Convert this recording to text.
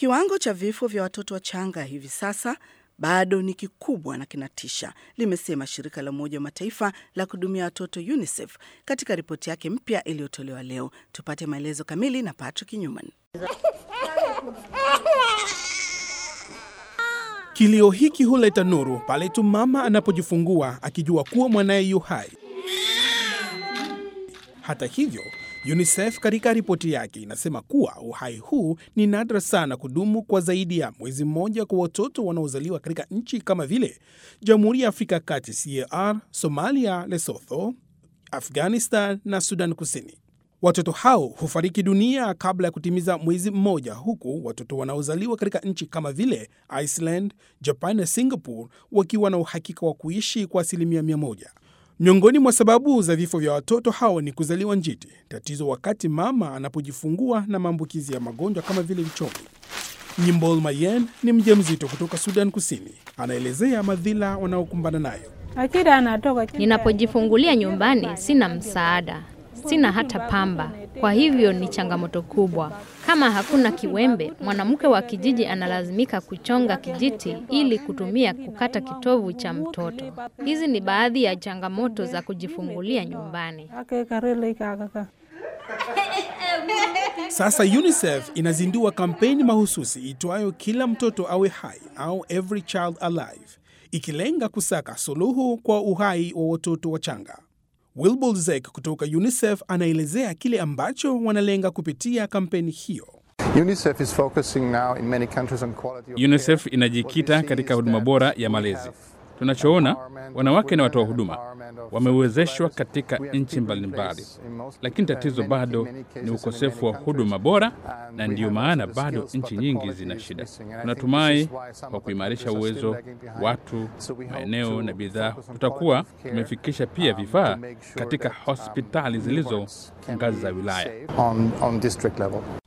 Kiwango cha vifo vya watoto wachanga hivi sasa bado ni kikubwa na kinatisha, limesema shirika la Umoja wa Mataifa la kuhudumia watoto UNICEF katika ripoti yake mpya iliyotolewa leo. Tupate maelezo kamili na Patrick Newman. Kilio hiki huleta nuru pale tu mama anapojifungua akijua kuwa mwanaye yu hai. Hata hivyo, UNICEF katika ripoti yake inasema kuwa uhai huu ni nadra sana kudumu kwa zaidi ya mwezi mmoja kwa watoto wanaozaliwa katika nchi kama vile Jamhuri ya Afrika ya Kati CAR, Somalia, Lesotho, Afghanistan na Sudan Kusini. Watoto hao hufariki dunia kabla ya kutimiza mwezi mmoja, huku watoto wanaozaliwa katika nchi kama vile Iceland, Japan na Singapore wakiwa na uhakika wa kuishi kwa asilimia mia moja. Miongoni mwa sababu za vifo vya watoto hao ni kuzaliwa njiti, tatizo wakati mama anapojifungua na maambukizi ya magonjwa kama vile uchomi. Nyimbol Mayen ni mjamzito kutoka Sudan Kusini, anaelezea madhila wanaokumbana nayo. Ninapojifungulia nyumbani sina msaada, sina hata pamba. Kwa hivyo ni changamoto kubwa. Kama hakuna kiwembe, mwanamke wa kijiji analazimika kuchonga kijiti ili kutumia kukata kitovu cha mtoto. Hizi ni baadhi ya changamoto za kujifungulia nyumbani. Sasa UNICEF inazindua kampeni mahususi itwayo kila mtoto awe hai au Every Child Alive, ikilenga kusaka suluhu kwa uhai wa watoto wachanga. Wilbur Zek kutoka UNICEF anaelezea kile ambacho wanalenga kupitia kampeni hiyo. UNICEF is focusing now in many countries on quality of UNICEF care. inajikita What we see katika is huduma that bora we ya malezi. have Tunachoona, empowerment wanawake of na watoa women, huduma empowerment of wamewezeshwa survivors. katika We have nchi people in mbalimbali, place in most- lakini uh, tatizo many- bado in many cases ni in ukosefu wa many huduma countries. bora, And na we ndiyo have maana also the bado skills, nchi but the nyingi quality zina is shida. missing. And I think Tunatumai this is why some kwa of the kuimarisha countries are still uwezo lagging behind. watu, So we hope maeneo to na bidhaa, focus on tutakuwa quality of care, tumefikisha pia um, vifaa to make sure katika that, um, hospitali zilizo newborns can ngazi za be wilaya. safe on, on district level.